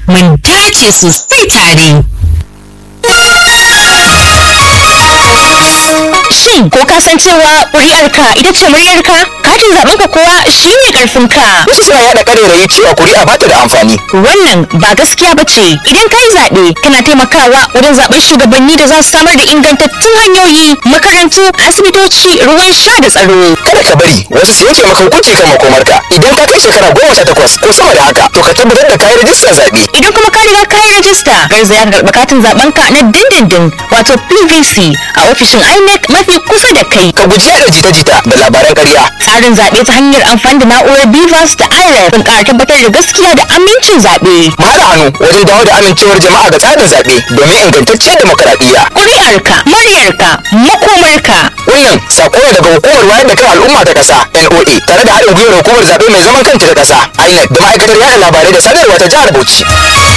mun dace sosai tare. Shin ko ka san cewa ƙuri'arka ita ce muryarka? Katin zaɓenka kuwa shi ne ƙarfinka. Wasu suna yaɗa ƙarerayi cewa kuri'a ba ta da amfani. Wannan ba gaskiya ba ce. Idan ka yi zaɓe, kana taimakawa wajen zaɓen shugabanni da za su samar da ingantattun hanyoyi, makarantu, asibitoci, ruwan sha da tsaro. Kada ka bari wasu su yanke maka hukunci kan makomarka. Idan ka kai shekara goma sha takwas ko sama da haka, to ka tabbatar da kayi rajistar zaɓe. Idan kuma ka riga ka yi rajista, garzaya ka karɓi katin zaɓenka na dindindin wato PVC a ofishin INEC mafi kusa da kai. Ka guji yaɗa jita-jita da labaran ƙarya. Tsarin zaɓe ta hanyar amfani da na'urar BVAS da IREF sun ƙara tabbatar da gaskiya da amincin zaɓe. Mu haɗa hannu wajen dawo da amincewar jama'a ga tsarin zaɓe domin ingantacciyar demokaradiyya. Ƙuri'arka, muryarka, makomarka. Wannan sako ne daga hukumar wayar da kan al'umma ta ƙasa NOA tare da haɗin gwiwar hukumar zaɓe mai zaman kanta ta ƙasa INEC da ma'aikatar yaɗa labarai da sadarwa ta jihar Bauchi.